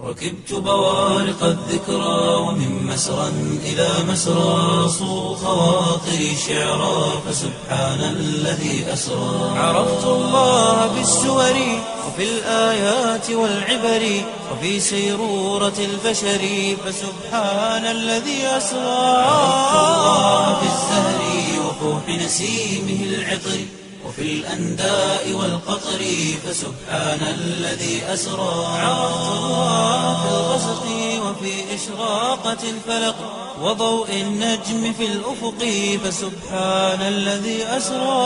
ركبت بوارق الذكرى ومن مسرى إلى مسرى صو خواطري شعرا فسبحان الذي أسرى عرفت الله بالسور وفي الآيات والعبر وفي سيرورة البشر فسبحان الذي أسرى عرفت الله بالزهر وفوح نسيمه العطر وفي الأنداء والقطر فسبحان الذي أسرى عرفت الله في الغسق وفي إشراقة الفلق وضوء النجم في الأفق فسبحان الذي أسرى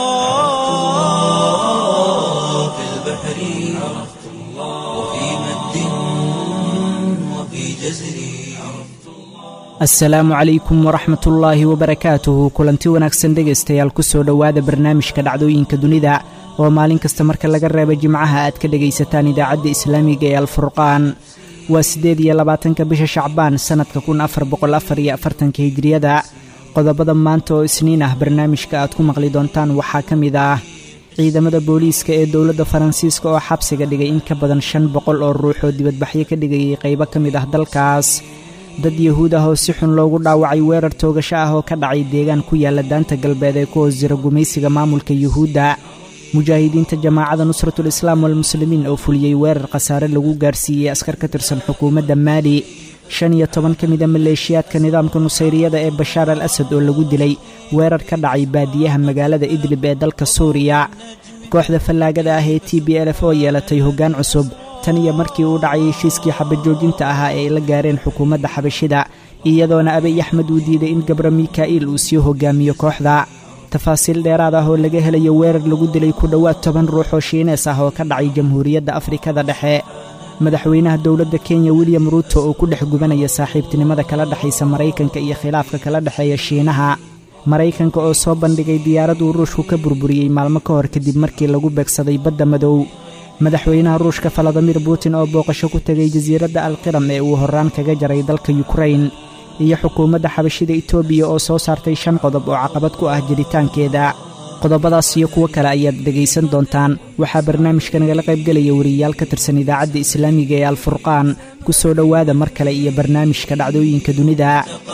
في البحر عرفت الله وفي مد وفي جزر asalaamu calaykum waraxmat ullaahi wabarakaatuhu kulanti wanaagsan dhegaystayaal ku soo dhowaada barnaamijka dhacdooyinka dunida oo maalin kasta marka laga reebo jimcaha aad ka dhegaysataan idaacadda islaamiga ee alfurqaan waa siddeed iyo labaatanka bisha shacbaan sannadka kun afar boqol afar iyo afartanka hijriyada qodobada maanta oo isniin ah barnaamijka aad ku maqli doontaan waxaa ka mid ah ciidamada booliiska ee dowladda faransiiska oo xabsiga dhigay in ka badan shan boqol oo ruux oo dibadbaxyo ka dhigayay qaybo ka mid ah dalkaas dad yahuud ah oo si xun loogu dhaawacay weerar toogasho ah oo ka dhacay deegaan ku yaalla daanta galbeed ee ku hoos jira gumaysiga maamulka yuhuudda mujaahidiinta jamaacada nusratul islaam walmuslimiin oo fuliyey weerar khasaare lagu gaarsiiyey askar ka tirsan xukuumadda maali shan iyo toban ka mida maleeshiyaadka nidaamka nusayriyada ee bashaar al asad oo lagu dilay weerar ka dhacay baadiyaha magaalada idlib ee dalka suuriya kooxda fallaagada ah ee t b lf oo yeelatay hoggaan cusub tan iyo markii uu dhacay heshiiskii xabajoojinta ahaa ee ay la gaareen xukuumadda xabashida iyadoona abiy axmed uu diiday in gabra mika'il uu sii hogaamiyo kooxda tafaasiil dheeraad ah oo laga helayo weerar lagu dilay ku dhowaad toban ruux oo shiinees ah oo ka dhacay jamhuuriyadda afrikada dhexe madaxweynaha dowladda kenya william ruuto oo ku dhex gubanaya saaxiibtinimada kala dhexaysa maraykanka iyo khilaafka kala dhexeeya shiinaha maraykanka oo soo bandhigay diyaarad uu ruushku ka burburiyey maalmo ka hor kadib markii lagu beegsaday badda madow madaxweynaha ruushka faladimir putin oo booqasho ku tegay jasiiradda alqiram ee uu horraan kaga jaray dalka yukrain iyo xukuumadda xabashida etoobiya oo soo saartay shan qodob oo caqabad ku ah jiritaankeeda qodobadaas iyo kuwo kale ayaad dhegaysan doontaan waxaa barnaamijka nagala qaybgelaya wariyaal ka tirsan idaacadda islaamiga ee alfurqaan ku soo dhowaada mar kale iyo barnaamijka dhacdooyinka dunida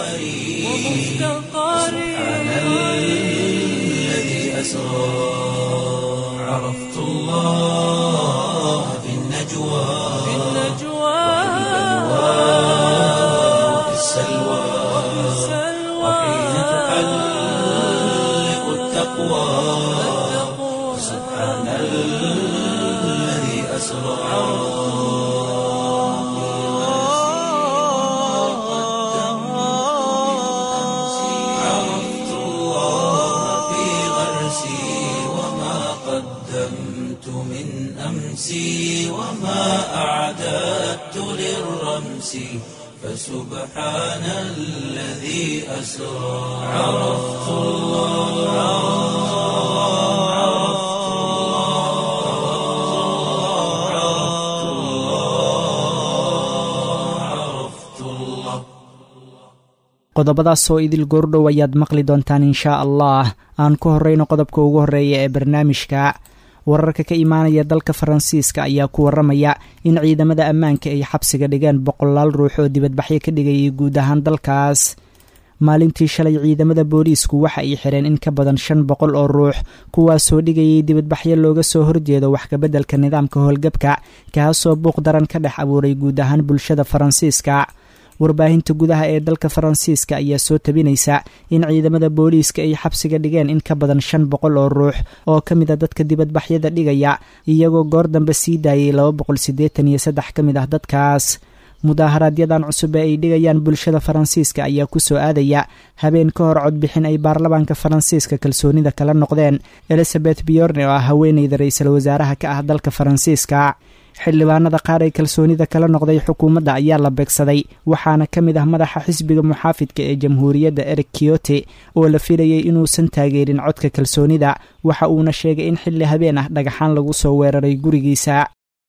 عرفت الله في النجوى في النجوى وفي السلوى وحين تحلق التقوى سبحان الذي أسرى عرفت الله في غرسي وما قدمت من أمسي وما أعددت للرمس فسبحان الذي أسرى عرفت الله عرفت الله عرفت الله qodobadaas oo idil goordhow ayaad maqli doontaan inshaa allah aan ku horrayno qodobka ugu horreeya ee barnaamijka wararka ka imaanaya dalka faransiiska ayaa ku warramaya in ciidamada ammaanka ay xabsiga dhigeen boqolaal ruux oo dibadbaxyo ka dhigayay guud ahaan dalkaas maalintii shalay ciidamada booliisku waxa ay xireen in ka badan shan boqol oo ruux kuwaasoo dhigayay dibadbaxyo looga soo horjeedo wax kabeddelka nidaamka howlgabka kaasoo buuq daran ka dhex abuuray guud ahaan bulshada faransiiska warbaahinta gudaha ee dalka faransiiska ayaa soo tabinaysa in ciidamada booliiska ay xabsiga dhigeen in ka badan shan boqol oo ruux oo ka mid a dadka dibadbaxyada dhigaya iyagoo goor dambe sii daayay laba boqol siddeetan iyo saddex ka mid ah dadkaas mudaaharaaadyadan cusub ee ay dhigayaan bulshada faransiiska ayaa ku soo aadaya habeen ka hor codbixin ay baarlamaanka faransiiska kalsoonida kala noqdeen elizabeth biyorne oo ah haweeneyda ra-iisul wasaaraha ka ah dalka faransiiska xildhibaanada qaar ee kalsoonida kala noqday xukuumadda ayaa la beegsaday waxaana ka mid ah madaxa xisbiga muxaafidka ee jamhuuriyadda eric kiyote oo la filayay inuusan taageerin codka kalsoonida waxa uuna sheegay in xilli habeen ah dhagaxaan lagu soo weeraray gurigiisa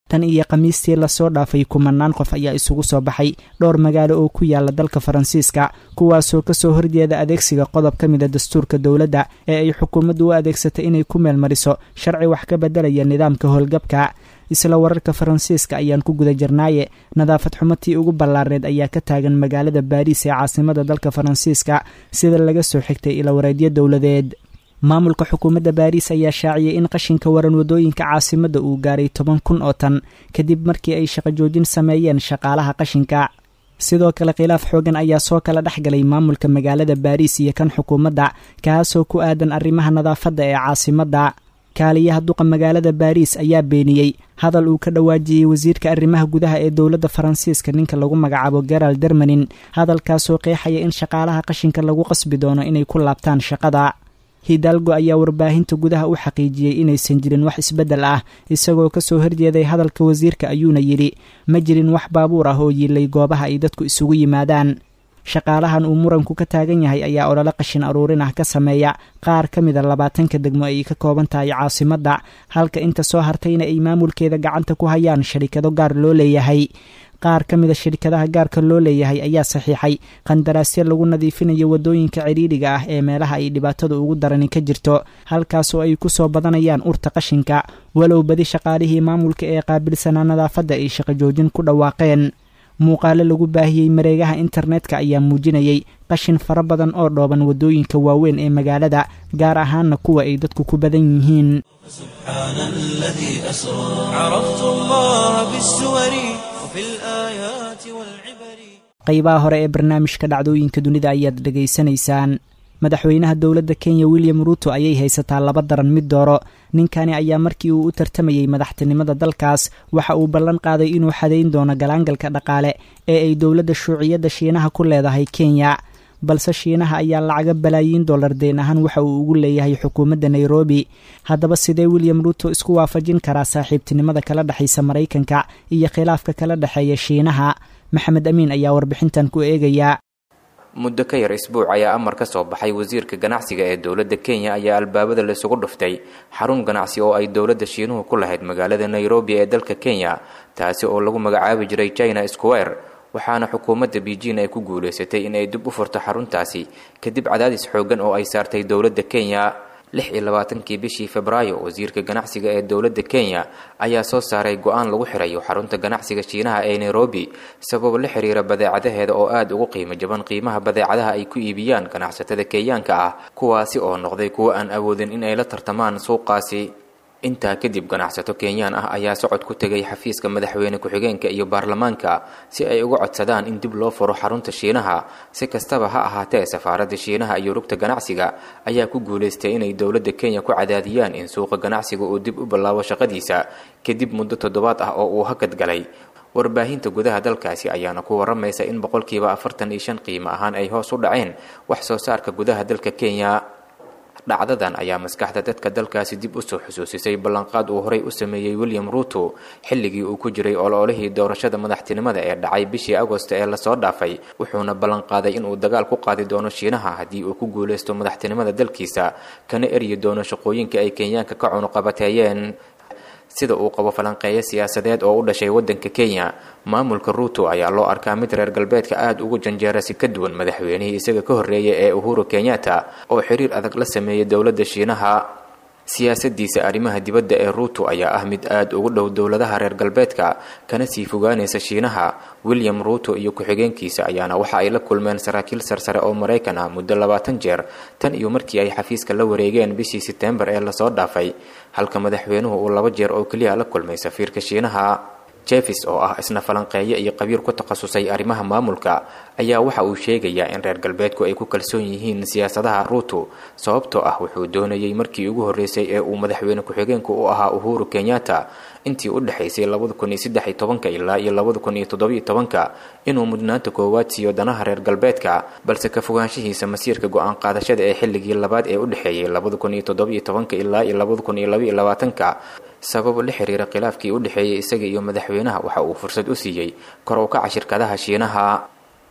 tan iyo khamiistii lasoo dhaafay kumanaan qof ayaa isugu soo baxay dhowr magaalo oo ku yaala dalka faransiiska kuwaasoo kasoo horjeeda adeegsiga qodob ka mida dastuurka dowladda ee ay xukuumaddu u adeegsatay inay ku meelmariso sharci wax ka beddelaya nidaamka howlgabka isla wararka faransiiska ayaan ku guda jirnaaye nadaafad xumatii ugu ballaarneed ayaa ka taagan magaalada baariis ee caasimada dalka faransiiska sida laga soo xigtay ilawareedyo dowladeed maamulka xukuumadda baariis ayaa shaaciyey in qashinka waran wadooyinka caasimadda uu gaaray toban kun oo tan kadib markii ay shaqo joojin sameeyeen shaqaalaha qashinka sidoo kale khilaaf xoogan ayaa soo kala dhex galay maamulka magaalada baariis iyo kan xukuumadda kaasoo ku aadan arrimaha nadaafadda ee caasimadda kaaliyaha duqa magaalada baariis ayaa beeniyey hadal uu ka dhawaajiyey wasiirka arrimaha gudaha ee dowladda faransiiska ninka lagu magacaabo gerald dermanin hadalkaasoo qeexaya in shaqaalaha qashinka lagu qasbi doono inay ku laabtaan shaqada hidalgo ayaa warbaahinta gudaha u xaqiijiyey inaysan jirin wax isbeddel ah isagoo kasoo horjeeday hadalka wasiirka ayuuna yidhi ma jirin wax baabuur ah oo yiilay goobaha ay dadku isugu yimaadaan shaqaalahan uu muranku ka taagan yahay ayaa olole qashin aruurin ah ka sameeya qaar ka mida labaatanka degmo ay ka kooban tahay caasimadda halka inta soo hartayna ay maamulkeeda gacanta ku hayaan sharikado gaar loo leeyahay qaar ka mida shirkadaha gaarka loo leeyahay ayaa saxiixay qandaraasyo lagu nadiifinayo waddooyinka cidhiidhiga ah ee meelaha ay dhibaatada ugu darani ka jirto halkaasoo ay ku soo badanayaan urta qashinka walow badi shaqaalihii maamulka ee qaabilsanaa nadaafadda ay shaqo joojin ku dhawaaqeen muuqaalo lagu baahiyey mareegaha internetka ayaa muujinayey qashin fara badan oo dhooban waddooyinka waaweyn ee magaalada gaar ahaana kuwa ay dadku ku badan yihiin سبحان الذي أسرى عرفت الله بالسور وفي الآيات والعبر qaybaha hore ee barnaamijka dhacdooyinka dunida ayaad dhegaysanaysaan madaxweynaha dowladda kenya william ruuto ayay haysataa laba daran mid dooro ninkani ayaa markii uu u tartamayey madaxtinimada dalkaas waxa uu ballan qaaday inuu xadayn doono galaangalka dhaqaale ee ay dowladda shuuciyadda shiinaha ku leedahay kenya balse shiinaha ayaa lacaga balaayiin dollar deen ahaan waxa uu ugu leeyahay xukuumadda nairobi haddaba sidee william ruuto isku waafajin karaa saaxiibtinimada kala dhexaysa maraykanka iyo khilaafka kala dhexeeya shiinaha maxamed amiin ayaa warbixintan ku eegaya muddo ka yar isbuuc ayaa amar ka soo baxay wasiirka ganacsiga ee dowladda kenya ayaa albaabada laysugu dhuftay xarun ganacsi oo ay dowladda shiinuhu ku lahayd magaalada nairobi ee dalka kenya taasi oo lagu magacaabi jiray china square waxaana xukuumadda beijing ay ku guulaysatay in ay dib u furto xaruntaasi kadib cadaadis xooggan oo ay saartay dowladda kenya lix iyo labaatankii bishii febraayo wasiirka ganacsiga ee dowladda kenya ayaa soo saaray go-aan lagu xirayo xarunta ganacsiga shiinaha ee nairobi sabab la xiriira badeecadaheeda oo aada ugu qiimo jaban qiimaha badeecadaha ay ku iibiyaan ganacsatada kenyaanka ah kuwaasi oo noqday kuwo aan awoodin in ay la tartamaan suuqaasi intaa kadib ganacsato kenyaan ah ayaa socod ku tegay xafiiska madaxweyne ku-xigeenka iyo baarlamaanka si ay uga codsadaan in dib loo furo xarunta shiinaha si kastaba ha ahaatee safaaradda shiinaha iyo rugta ganacsiga ayaa ku guulaystay inay dowladda kenya ku cadaadiyaan in suuqa ganacsiga uu dib u bilaabo shaqadiisa kadib muddo toddobaad ah oo uu hakad galay warbaahinta gudaha dalkaasi ayaana ku waramaysa in boqolkiiba afartan iyo shan qiimo ahaan ay hoos u dhaceen wax soo saarka gudaha dalka kenya dhacdadan ayaa maskaxda dadka dalkaasi dib u soo xusuusisay ballanqaad uu horey u sameeyey william ruuto xilligii uu ku jiray ololihii doorashada madaxtinimada ee dhacay bishii agost ee lasoo dhaafay wuxuuna ballanqaaday inuu dagaal ku qaadi doono shiinaha haddii uu ku guulaysto madaxtinimada dalkiisa kana eryi doono shaqooyinka ay kenyaanka ka cunuqabateeyeen sida uu qabo falanqeeyo siyaasadeed oo u dhashay waddanka kenya maamulka ruuto ayaa loo arkaa mid reer galbeedka aada ugu janjeera si ka duwan madaxweynihii isaga ka horreeyay ee uhuru kenyatta oo xiriir adag la sameeyay dowladda shiinaha siyaasadiisa arrimaha dibadda ee ruuto ayaa ah mid aada ugu dhow dowladaha reer galbeedka kana sii fogaanaysa shiinaha william ruuto iyo ku-xigeenkiisa ayaana waxa ay la kulmeen saraakiil sarsare oo maraykan ah muddo labaatan jeer tan iyo markii ay xafiiska la wareegeen bishii setembar ee lasoo dhaafay halka madaxweynuhu uu laba jeer oo keliya la kulmay safiirka shiinaha jefis oo ah isna falanqeeyo iyo qabiir ku takhasusay arrimaha maamulka ayaa waxa uu sheegayaa in reer galbeedku ay ku kalsoon yihiin siyaasadaha ruuto sababtoo ah wuxuu doonayey markii ugu horreysay ee uu madaxweyne ku-xigeenku u ahaa uhuru kenyatta intii u dhexaysay labada kun iyo saddex iyo tobanka ilaa iyo labada kun iyo toddobiyo tobanka inuu mudnaanta koowaad siiyo danaha reer galbeedka balse ka fogaanshihiisa masiirka go-aan qaadashada ee xilligii labaad ee u dhexeeyey labada kun iyo toddobiyo tobanka ilaa iyo labada kun iyo labaiyo labaatanka sabab la xiriira khilaafkii u dhexeeyey isaga iyo madaxweynaha waxa uu fursad u siiyey kor u kaca shirkadaha shiinaha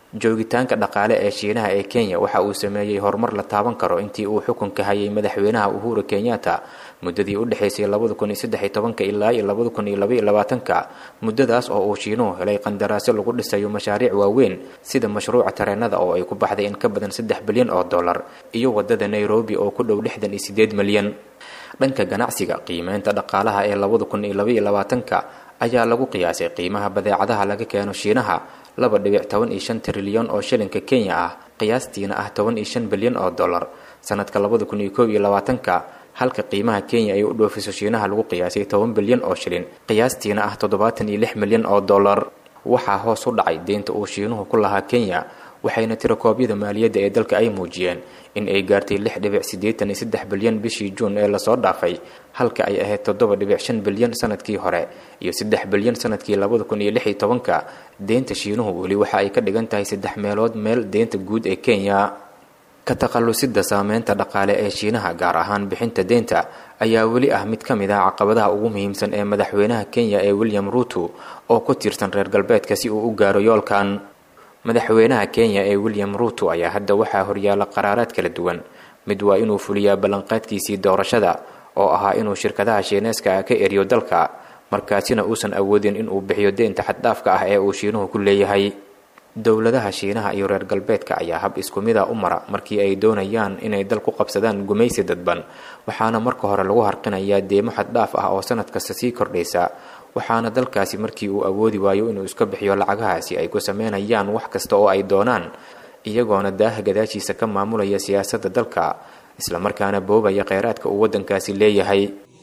joogitaanka dhaqaale ee shiinaha ee kenya waxa uu sameeyey horumar la taaban karo intii uu xukunka hayay madaxweynaha uhuru kenyatta muddadii u dhexaysay ilaa iyo muddadaas oo uu shiinuhu helay qandaraasyo lagu dhisayo mashaariic waaweyn sida mashruuca tareenada oo ay ku baxday in ka badan saddex bilyan oo dollar iyo wadada nairobi oo ku dhow lixdan iyo sideed milyan dhanka ganacsiga qiimeynta dhaqaalaha ee ayaa lagu qiyaasay qiimaha badeecadaha laga keeno shiinaha laba dhibic toban iyo shan trilyan oo shilinka kenya ah qiyaastiina ah toban iyo shan bilyan oo dollar sanadka labada kun iyo koob iyo labaatanka halka qiimaha kenya ay u dhoofiso shiinaha lagu qiyaasay toban bilyan oo shilin qiyaastiina ah toddobaatan iyo lix milyan oo dollar waxaa hoos u dhacay deynta uu shiinuhu ku lahaa kenya waxayna tirakoobyada maaliyadda ee dalka ay muujiyeen in ay gaartay lix dhibic siddeetan iyo saddex bilyan bishii juun ee lasoo dhaafay halka ay ahayd toddoba dhibic shan bilyan sanadkii hore iyo saddex bilyan sanadkii labada kun iyo lix iyo tobanka deynta shiinuhu weli waxa ay ka dhigan tahay saddex meelood meel deynta guud ee kenya ka takhallusida saameynta dhaqaale ee shiinaha gaar ahaan bixinta deynta ayaa weli ah mid ka mid ah caqabadaha ugu muhiimsan ee madaxweynaha kenya ee william ruuto oo ku tiirsan reer galbeedka si uu u gaaro yoolkan madaxweynaha kenya ee william ruuto ayaa hadda waxaa horyaala qaraaraad kala duwan mid waa inuu fuliyaa ballanqaadkiisii doorashada oo ahaa inuu shirkadaha shiineeska ah ka eriyo dalka markaasina uusan awoodin inuu bixiyo deynta xaddhaafka ah ee uu shiinuhu ku leeyahay dowladaha shiinaha iyo reer galbeedka ayaa hab isku mida u mara markii ay doonayaan inay dal ku qabsadaan gumaysi dadban waxaana marka hore lagu harqinayaa deemo xaddhaaf ah oo sanad kasta sii kordhaysa waxaana dalkaasi markii uu awoodi waayo inuu iska bixiyo lacagahaasi ay ku sameynayaan wax kasta oo ay doonaan iyagoona daaha gadaashiisa ka maamulaya siyaasadda dalka islamarkaana boobaya kheyraadka uu waddankaasi leeyahay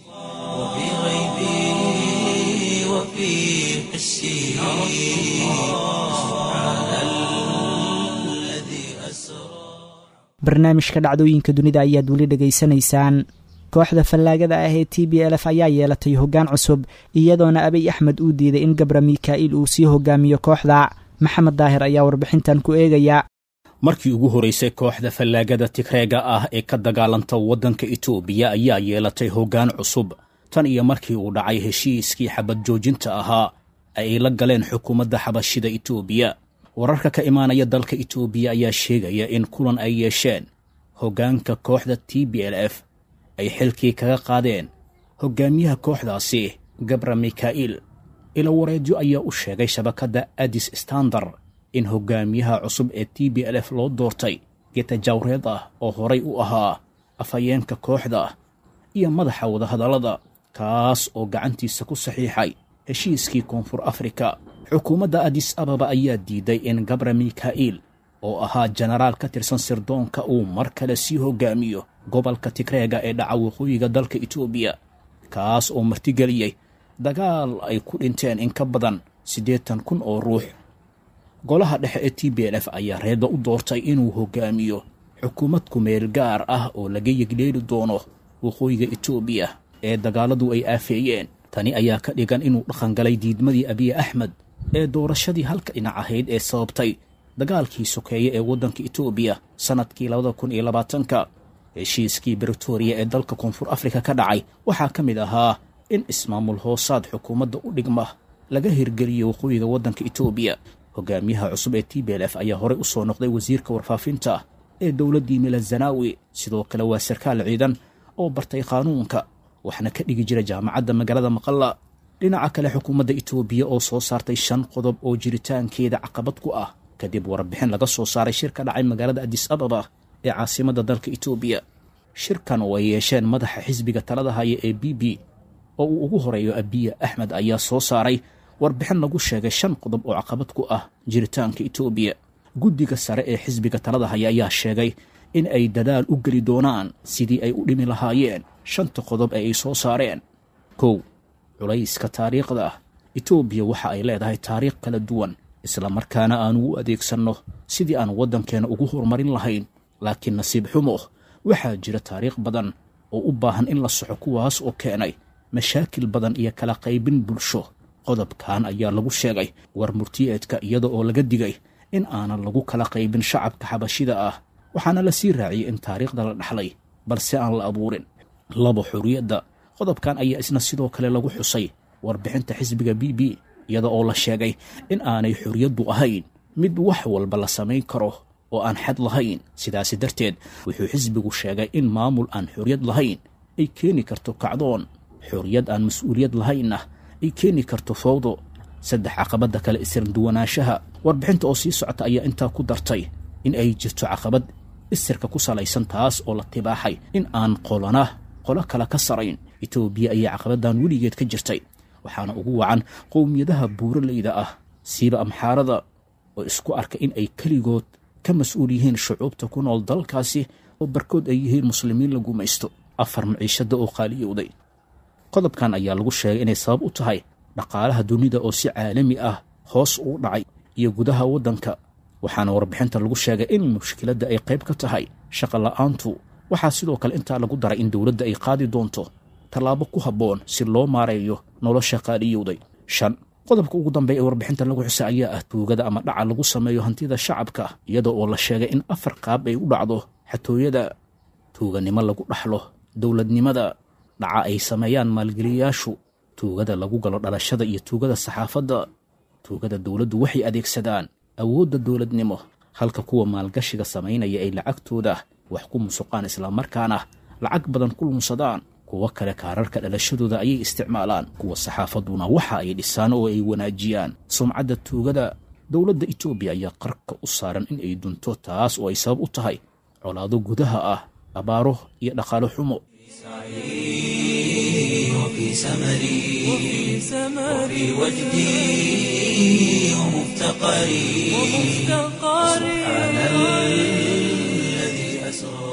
barnaamijka dhacdooyinka dunida ayaad weli dhegaysanaysaan kooxda fallaagada ah ee t b lf ayaa yeelatay hoggaan cusub iyadoona abiy axmed uu diiday in gabra mikaa'il uu sii hogaamiyo kooxda maxamed daahir ayaa warbixintan ku eegaya markii ugu horeysay kooxda fallaagada tigreega ah ee ka dagaalanta waddanka itoobiya ayaa yeelatay hoggaan cusub tan iyo markii uu dhacay heshiiskii xabad joojinta ahaa ay la galeen xukuumadda xabashida itoobiya wararka ka imaanaya dalka itoobiya ayaa sheegaya in kulan ay yeesheen hoggaanka kooxda t b l f ay xilkii kaga qaadeen hoggaamiyaha kooxdaasi gabra mikaa'il ilawareedyo ayaa u sheegay shabakadda adis standar in hoggaamiyaha cusub ee t b l f loo doortay getajawreed ah oo horay u ahaa afhayeenka kooxda iyo madaxa wadahadallada kaas oo gacantiisa ku saxiixay heshiiskii koonfur afrika xukuumadda adis ababa ayaa diiday in gabra mikaa'il oo ahaa jenaraal ka tirsan sirdoonka uu mar kale sii hoggaamiyo gobolka tigreega ee dhaca waqooyiga dalka itoobiya kaas oo martigeliyey dagaal ay ku dhinteen in ka badan siddeetan kun oo ruux golaha dhexe ee t b l f ayaa reedba u doortay inuu hoggaamiyo xukuumad kumeel gaar ah oo laga yegleeli doono waqooyiga itoobiya ee dagaaladu ay aafeeyeen tani ayaa ka dhigan inuu dhaqangalay diidmadii abiy axmed ee doorashadii halka dhinac ahayd ee sababtay dagaalkii sokeeye ee waddanka itoobiya sannadkii labada kun iyo labaatanka heshiiskii britoria ee dalka koonfur afrika ka dhacay waxaa ka mid ahaa in ismaamul hoosaad xukuumadda u dhigma laga hirgeliyo waqooyiga waddanka itoobiya hogaamiyaha cusub ee t b l f ayaa horey u soo noqday wasiirka warfaafinta ee dowladdii milazanawi sidoo kale waa sarkaal ciidan oo bartay qaanuunka waxna ka dhigi jira jaamacadda magaalada maqalla dhinaca kale xukuumadda itoobiya oo soo saartay shan qodob oo jiritaankeeda caqabad ku ah kadib warbixin laga soo saaray shir ka dhacay magaalada adis ababa ee caasimadda dalka itoobiya shirkan oo ay yeesheen madaxa xisbiga talada haya ee b b oo uu ugu horeeyo abiya axmed ayaa soo saaray warbixin lagu sheegay shan qodob oo caqabad ku ah jiritaanka itoobiya guddiga sare ee xisbiga talada haya ayaa sheegay in ay dadaal u geli doonaan sidii ay u dhimi lahaayeen shanta qodob ee ay soo saareen kow culayska taariikhda itoobiya waxa ay leedahay taariikh kala duwan islamarkaana aanu u adeegsanno sidii aan waddankeena ugu horumarin lahayn laakiin nasiib xumo waxaa jira taariikh badan oo u baahan in la soxo kuwaas oo keenay mashaakil badan iyo kala qaybin bulsho qodobkan ayaa lagu sheegay war murtiyeedka iyada oo laga digay in aanan lagu kala qaybin shacabka xabashida ah waxaana la sii raaciyey in taariikhda la dhaxlay balse aan la abuurin labo xorriyadda qodobkan ayaa isna sidoo kale lagu xusay warbixinta xisbiga b b iyada oo la sheegay in aanay xorriyaddu ahayn mid wax walba la samayn karo oo aan xad lahayn sidaasi darteed wuxuu xisbigu sheegay in maamul aan xorriyad lahayn ay keeni karto kacdoon xorriyad aan mas-uuliyad lahaynna ay keeni karto fowdo saddex caqabadda kale isirduwanaanshaha warbixinta oo sii socota ayaa intaa ku dartay in ay jirto caqabad isirka ku salaysan taas oo la tibaaxay in aan qolana qolo kale ka sarayn etoobiya ayaa caqabaddan weligeed ka jirtay waxaana ugu wacan qowmiyadaha buuraleyda ah siiba amxaarada oo isku arka in ay keligood ka mas-uul yihiin shucuubta ku nool dalkaasi oo barkood ay yihiin muslimiin la gumaysto afar maciishada oo qaaliyowday qodobkan ayaa lagu sheegay inay sabab u tahay dhaqaalaha dunida oo si caalami ah hoos uu dhacay iyo gudaha waddanka waxaana warbixinta lagu sheegay in mushkiladda ay qayb ka tahay shaqa la'aantu waxaa sidoo kale intaa lagu daray in dowladda ay qaadi doonto tallaabo ku habboon si loo maareeyo nolosha qaaliyowday shan qodobka ugu dambeeya ee warbixinta lagu xusa ayaa ah tuugada ama dhaca lagu sameeyo hantida shacabka iyada oo la sheegay in afar qaab ay u dhacdo xatooyada tuuganimo lagu dhaxlo dowladnimada dhaca ay sameeyaan maalgeliyayaashu tuugada lagu galo dhalashada iyo tuugada saxaafadda tuugada dowladdu waxay adeegsadaan awoodda dowladnimo halka kuwa maalgashiga samaynaya ay lacagtooda wax ku musuqaan islamarkaana lacag badan ku lunsadaan kuwo kale kaararka dhalashadooda ayay isticmaalaan kuwa saxaafadduna waxa ay dhisaan oo ay wanaajiyaan sumcadda tuugada dowladda etoobiya ayaa qarka u saaran in ay dunto taas oo ay sabab u tahay colaado gudaha ah abaaro iyo dhaqaalo xumo وفي سمري وفي وجدي ومفتقري سبحان الذي أسرى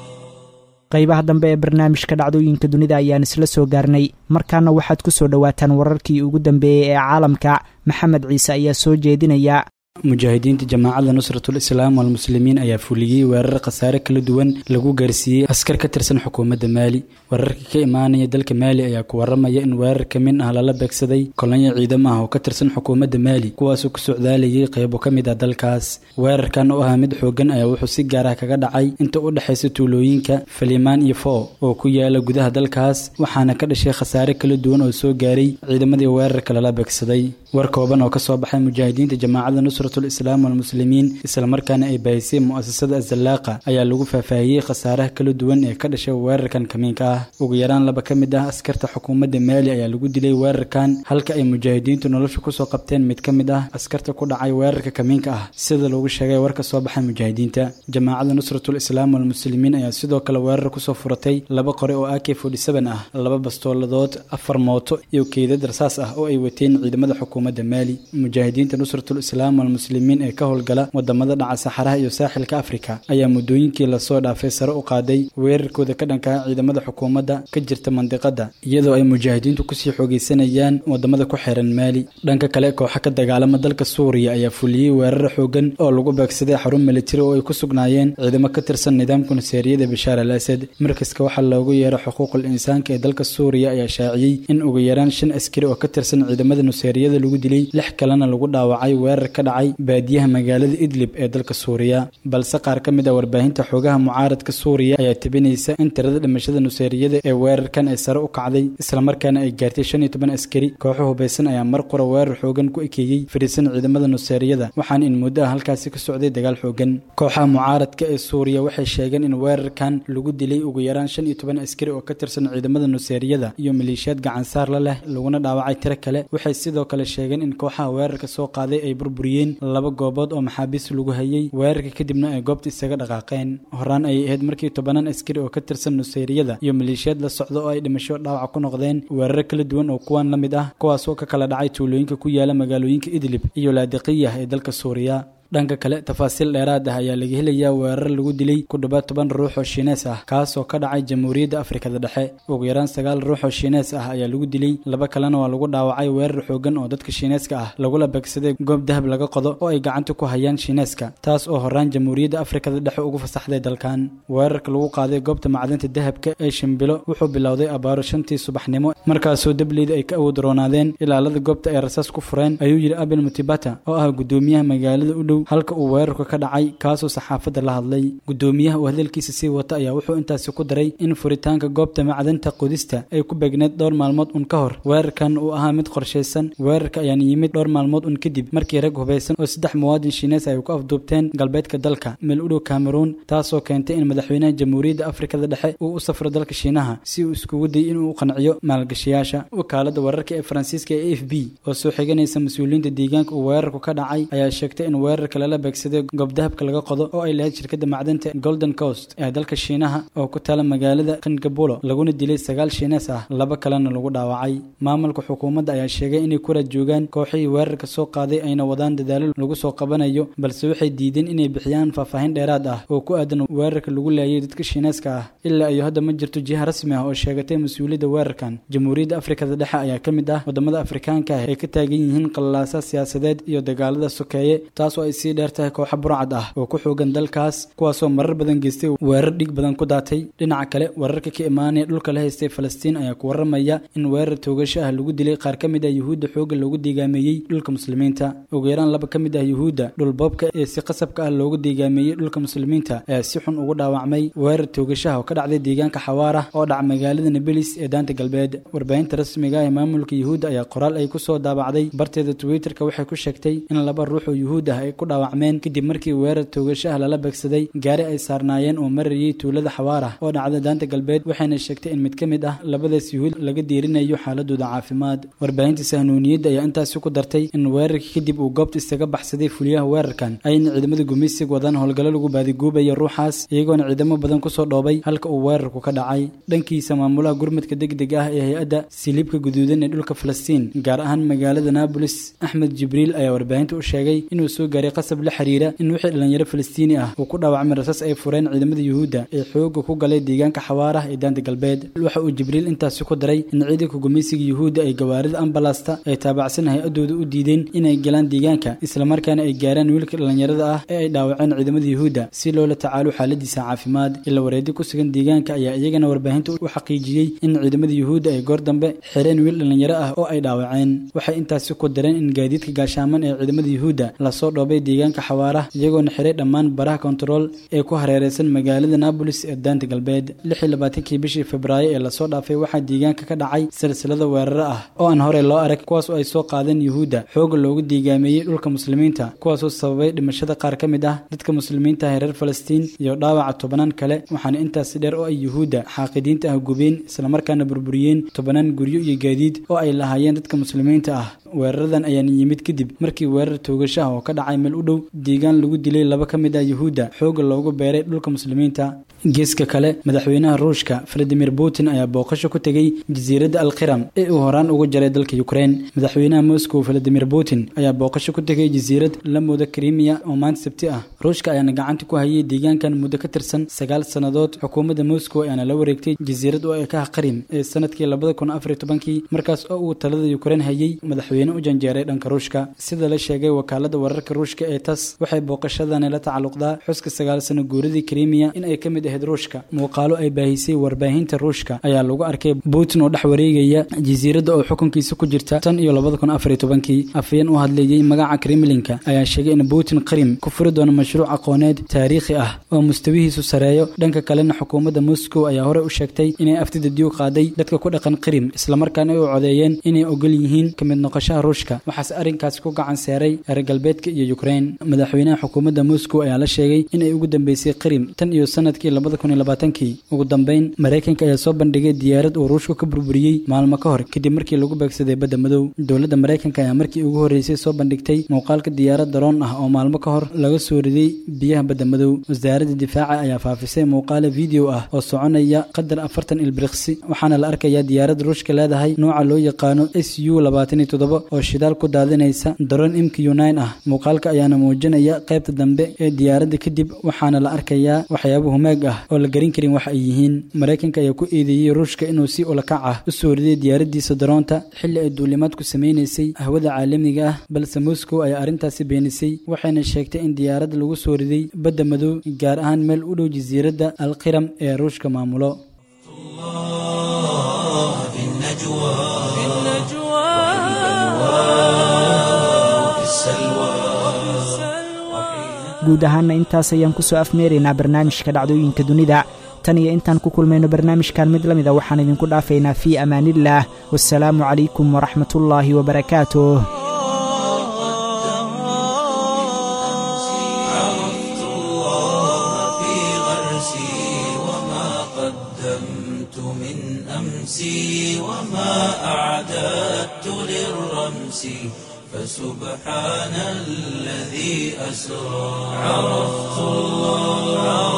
qaybaha dambe ee barnaamijka dhacdooyinka dunida ayaan isla soo gaarnay markaana waxaad ku soo dhowaataan wararkii ugu dambeeyey ee caalamka maxamed ciise ayaa soo jeedinaya mujaahidiinta jamaacadda nusratul islaam walmuslimiin ayaa fuliyey weerar khasaare kala duwan lagu gaarsiiyey askar ka tirsan xukuumadda maali wararka ka imaanaya dalka maali ayaa ku waramaya in weerar ka mid ah lala beegsaday kolonyo ciidamo ah oo ka tirsan xukuumadda maali kuwaasoo ku socdaalayay qaybo ka mid ah dalkaas weerarkan oo ahaa mid xoogan ayaa wuxuu si gaar ah kaga dhacay inta u dhexaysa tuulooyinka falimaan iyo foo oo ku yaala gudaha dalkaas waxaana ka dhashay khasaare kala duwan oo soo gaaray ciidamadii weerarka lala beegsaday war kooban oo kasoo baxay mujaahidiinta jamaacadda nusratul islaam walmuslimiin islamarkaana ay baahisay mu'asasada azallaaqa ayaa lagu faahfaahiyey khasaaraha kala duwan ee ka dhashay weerarkan kamiinka ah ugu yaraan laba ka mid ah askarta xukuumadda maali ayaa lagu dilay weerarkan halka ay mujaahidiintu nolosha kusoo qabteen mid ka mid ah askarta ku dhacay weerarka kamiinka ah sida lagu sheegay war ka soo baxay mujaahidiinta jamaacadda nusratul islaam walmuslimiin ayaa sidoo kale weerar kusoo furatay laba qore oo ak ah laba bastooladood afar mooto iyo keydad rasaas ah oo ay wateen ciidamada xukuumadda maali mujaahidiinta nusratul islaam walmuslimiin ee ka howlgala wadamada dhaca saxaraha iyo saaxilka afrika ayaa muddooyinkii lasoo dhaafay sare u qaaday weerarkooda ka dhankaa ciidamada xukuumadda ka jirta mandiqada iyadoo ay mujaahidiintu kusii xoogeysanayaan wadamada ku xiran maali dhanka kale kooxa ka dagaalama dalka suuriya ayaa fuliyey weerar xoogan oo lagu beegsaday xarun militari oo ay ku sugnaayeen ciidamo ka tirsan nidaamka nuseeriyada bashaar al asad markaska waxaa loogu yeeray xuquuqul insaanka ee dalka suuriya ayaa shaaciyey in ugu yaraan shan askari oo ka tirsan ciidamada nuseeriyada lagu dilay lix kalena lagu dhaawacay weerar ka dhacay baadiyaha magaalada idlib ee dalka suuriya balse qaar ka mid ah warbaahinta xoogaha mucaaradka suuriya ayaa tebinaysa in tirada dhimashada nuseeriyada ee weerarkan ay sare u kacday islamarkaana ay gaartay shan iyo toban askari kooxo hubaysan ayaa mar qura weerar xoogan ku ekeeyey fadhiisan ciidamada nuseeriyada waxaana in muddo ah halkaasi ka socday dagaal xoogan kooxaha mucaaradka ee suuriya waxay sheegeen in weerarkan lagu dilay ugu yaraan shan iyo toban askari oo ka tirsan ciidamada nuseeriyada iyo maleeshiyaad gacansaar la leh laguna dhaawacay tiro kale waxay sidoo kale sheegeen in kooxaha weerarka soo qaaday ay burburiyeen laba goobood oo maxaabiis lagu hayay weerarka kadibna ay goobta isaga dhaqaaqeen horaan ayay ahayd markii tobanaan askari oo ka tirsan nuseyriyada iyo maleeshiyaad la socda oo ay dhimasho dhaawac ku noqdeen weeraro kala duwan oo kuwan la mid ah kuwaasoo ka kala dhacay tuulooyinka ku yaala magaalooyinka idlib iyo laadiqiyah ee dalka suuriya dhanka kale tafaasiil dheeraad ah ayaa laga helayaa weerar lagu dilay ku dhowaad toban ruux oo shiinees ah kaasoo ka dhacay jamhuuriyadda afrikada dhexe ugu yaraan sagaal ruux oo shiinees ah ayaa lagu dilay laba kalena waa lagu dhaawacay weerar xoogan oo dadka shiineeska ah lagula beegsaday goob dahab laga qodo oo ay gacanta ku hayaan shiineeska taas oo horaan jamhuuriyadda afrikada dhexe ugu fasaxday dalkan weerarka lagu qaaday goobta macdanta dahabka ee shimbilo wuxuu bilowday abaaro shantii subaxnimo markaasoo dableyda ay ka awood roonaadeen ilaalada goobta ay rasaas ku fureen ayuu yidhi abel mutibata oo ah gudoomiyaha magaalada u dhow dhow halka uu weerarku ka dhacay kaasoo saxaafadda la hadlay gudoomiyaha oo hadalkiisa sii wata ayaa wuxuu intaasi ku daray in furitaanka goobta macdanta qodista ay ku begneed dhowr maalmood un ka hor weerarkan uu ahaa mid qorshaysan weerarka ayaana yimid dhowr maalmood un kadib markii rag hubaysan oo saddex muwaadin shiinees ay ku afduubteen galbeedka dalka meel u dhow cameroon taasoo keentay in madaxweynaha jamhuuriyadda afrikada dhexe uu u safro dalka shiinaha si uu iskugu dayay inuu u qanciyo maalgashayaasha wakaalada wararka ee faransiiska ee a f b oo soo xiganaysa mas-uuliyiinta deegaanka uu weerarku ka dhacay ayaa sheegtay in weerarka lala beegsaday goob dahabka laga qodo oo ay lahayd shirkadda macdanta golden coast ee dalka shiinaha oo ku taala magaalada kangabulo laguna dilay sagaal shiinees ah laba kalena lagu dhaawacay maamulka xukuumadda ayaa sheegay inay ku raad joogaan kooxihii weerarka soo qaaday ayna wadaan dadaalo lagu soo qabanayo balse waxay diideen inay bixiyaan faahfaahin dheeraad ah oo ku aadan weerarka lagu laayay dadka shiineeska ah ilaa iyo hadda ma jirto jiha rasmi ah oo sheegatay mas-uuliyadda weerarkan jamhuuriyadda afrikada dhexe ayaa ka mid ah wadamada afrikaanka ah ee ka taagan yihiin qallaasa siyaasadeed iyo dagaalada sokeeye taasoo ay sii dheer tahay kooxa burcad ah oo ku xoogan dalkaas kuwaasoo marar badan geystay weerar dhig badan ku daatay dhinaca kale wararka ka imaanaya dhulka la haystay falastiin ayaa ku waramaya in weerar toogasho ah lagu dilay qaar ka mid ah yuhuudda xoogga loogu deegaameeyey dhulka muslimiinta ugu yaraan laba ka mid ah yuhuudda dhulboobka ee si qasabka ah loogu deegaameeyey dhulka muslimiinta ayaa si xun ugu dhaawacmay weerar toogashaha oo ka dhacday deegaanka xawaarah oo dhaca magaalada nabelis ee daanta galbeed warbaahinta rasmiga ee maamulka yuhuudda ayaa qoraal ay ku soo daabacday barteeda twitterka waxay ku sheegtay in laba ruux oo yuhuud ah ay ku dhaawacmeen kadib markii weerar toogashaha lala beegsaday gaari ay saarnaayeen oo marayay tuulada xawaarah oo dhacda daanta galbeed waxayna sheegtay in mid ka mid ah labadaas yuhuud laga diirinayo xaaladooda caafimaad warbaahinta sahnuuniyadda ayaa intaasi ku dartay in weerarka kadib uu goobta isaga baxsaday fuliyaha weerarkan ayna ciidamada gumaysiga wadaan howlgallo lagu baadiguubaya ruuxaas iyagoona ciidamo badan kusoo dhoobay halka uu weerarku ka dhacay dhankiisa maamulaha gurmadka degdeg ah ee hay-adda siliibka guduudan ee dhulka falastiin gaar ahaan magaalada naabolis axmed jibriil ayaa warbaahinta u sheegay inuu soo gaaray qasab la xiriira in wixii dhalinyaro falastiini ah uu ku dhaawacmay rasaas ay fureen ciidamada yuhuudda ee xooga ku galay deegaanka xawaarah ee daanta galbeed waxa uu jibriil intaasi ku daray in ciidanka gumaysiga yuhuudda ay gawaarida ambalasta ay taabacsan hay-adooda u diideen inay galaan deegaanka islamarkaana ay gaaraan wiilka dhalinyarada ah ee ay dhaawaceen ciidamada yuhuudda si loola tacaalo xaaladiisa caafimaad ila wareedi ku sugan deegaanka ayaa iyagana warbaahinta u xaqiijiyey in ciidamada yuhuudda ay goor dambe xireen wiil dhalinyaro ah oo ay dhaawaceen waxay intaasi ku dareen in gaadiidka gaashaaman ee ciidamada yuhuudda lasoo dhoobay deegaanka xawaarah iyagoona xiray dhammaan baraha kontarool ee ku hareereysan magaalada naabolis ee daanta galbeed lixii labaatankii bishii febraayo ee lasoo dhaafay waxaa deegaanka ka dhacay silsilada weeraro ah oo aan horey loo arag kuwaas oo ay soo qaadeen yuhuudda xooga loogu deegaameeyey dhulka muslimiinta kuwaasoo sababay dhimashada qaar ka mid ah dadka muslimiinta ah reer falastiin iyo dhaawaca tobanaan kale waxaana intaasi dheer oo ay yuhuudda xaaqidiinta ah gubeen islamarkaana burburiyeen tobanaan guryo iyo gaadiid oo ay lahaayeen dadka muslimiinta ah weeraradan ayaana yimid kadib markii weerar toogashaha oo ka dhacay meel u dhow deegaan lagu dilay laba ka mid ah yuhuudda xooga loogu beeray dhulka muslimiinta geeska kale madaxweynaha ruushka valadimir putin ayaa booqasho ku tegey jasiiradda alkhiram ee uu horaan uga jaray dalka ukrein madaxweynaha moscow valadimir putin ayaa booqasho ku tegay jasiirad la mooda krimiya oo maanta sabti ah ruushka ayaana gacanta ku hayay deegaankan muddo ka tirsan sagaal sannadood xukuumadda moscow ayaana la wareegtay jasiirad oo ekaha qarim ee sanadkii labada kun afar iyo tobankii markaas oo uu talada ukrein hayay madaxweyne u janjeeray dhanka ruushka sida la sheegay wakaalada wararka ruushka ee tas waxay booqashadani la tacalluqdaa xuska sagaal sano guuradii krimiya in ay ka mid ahayd ruushka muuqaalo ay baahisay warbaahinta ruushka ayaa lagu arkay putin oo dhex wareegaya jasiiradda oo xukunkiisa ku jirta tan iyo labada kun afar iyo tobankii afayeen u hadleeyey magaca kremlinka ayaa sheegay in putin qarim ku furi doono mashruuc aqooneed taariikhi ah oo mustawihiisu sareeyo dhanka kalena xukuumadda moscow ayaa horey u sheegtay inay aftida diiw qaaday dadka ku dhaqan qarim islamarkaana ay u codeeyeen inay ogol yihiin ka mid noqoshaha ruushka waxaase arrinkaasi ku gacan seeray reer galbeedka iyo ukrein madaxweynaha xukuumadda moscow ayaa la sheegay inay ugu dambeysay qarim tan iyo sanadkii labada kun iyo labaatankii ugu dambeyn maraykanka ayaa soo bandhigay diyaarad uu ruushku ka burburiyey maalmo ka hor kadib markii lagu beegsaday badda madow dowladda maraykanka ayaa markii ugu horreysay soo bandhigtay muuqaalka diyaarad daroon ah oo maalmo ka hor laga soo riday biyaha badda madow wasaaradda difaaca ayaa faafisay muuqaalo video ah oo soconaya qadar afartan ilbiriqsi waxaana la arkayaa diyaarad ruushka leedahay nooca loo yaqaano s u labaatan iyo toddoba oo shidaal ku daadinaysa daroon imk unain ah muuqaalka ayaana muujinaya qaybta dambe ee diyaaradda kadib waxaana la arkayaa waxyaabo humaag ah oo la garin karin waxa ay yihiin maraykanka ayaa ku eedeeyey ruushka inuu si ulakac ah u soo riday diyaaradiisa daroonta xilli ay duulimaad ku samaynaysay hawada caalamiga ah balse moscow ayaa arrintaasi beenisay waxayna sheegtay in diyaaradda lagu soo riday badda madow gaar ahaan meel u dhow jasiiradda alkhiram ee ruushka maamulo في النجوى في النجوى وفي السلوى guud ahaanna intaas ayaan ku soo afmeeraynaa barnaamijka dhacdooyinka dunida tan iyo intaan ku kulmayno barnaamijkan mid la mida waxaan idinku dhaafaynaa fii amaaniillaah wasalaamu calaykum waraxmatullaahi wabarakaatuh عرفت الله في غرسي وما قدمت من أمسي وما أعددت للرمس فسبحان الذي أسرى عرفت الله